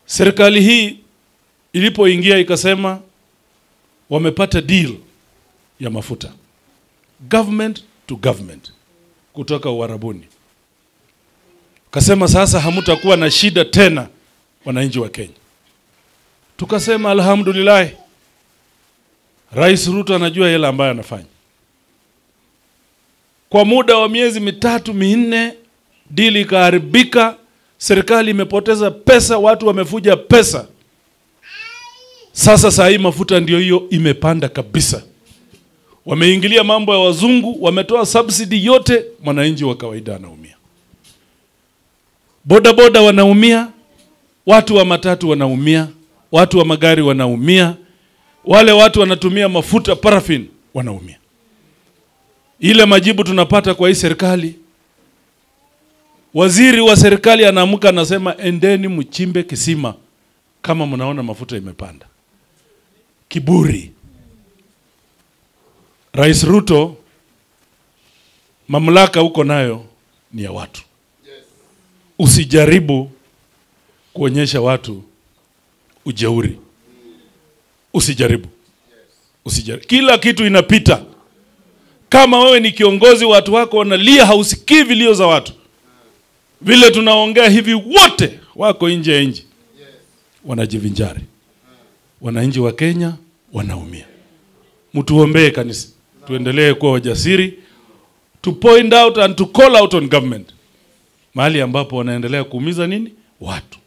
Serikali hii ilipoingia ikasema wamepata deal ya mafuta government to government kutoka Uarabuni. Kasema sasa hamutakuwa na shida tena, wananchi wa Kenya. Tukasema alhamdulillah, Rais Ruto anajua yale ambayo anafanya. Kwa muda wa miezi mitatu minne, dili ikaharibika, serikali imepoteza pesa, watu wamefuja pesa. Sasa saa hii mafuta ndio hiyo imepanda kabisa. Wameingilia mambo ya wazungu, wametoa subsidy yote, mwananchi wa kawaida anaumia. Boda boda wanaumia, watu wa matatu wanaumia, watu wa magari wanaumia, wale watu wanatumia mafuta paraffin wanaumia. Ile majibu tunapata kwa hii serikali, waziri wa serikali anaamka anasema, endeni mchimbe kisima kama mnaona mafuta imepanda. Kiburi. Rais Ruto, mamlaka huko nayo ni ya watu. Usijaribu kuonyesha watu ujeuri, usijaribu, usijaribu. Kila kitu inapita. Kama wewe ni kiongozi, watu wako wanalia, hausikii vilio za watu. Vile tunaongea hivi, wote wako nje ya nchi wanajivinjari, wananchi wa Kenya wanaumia. Mtuombee kanisa, tuendelee kuwa wajasiri, to point out and to call out on government mahali ambapo wanaendelea kuumiza nini watu.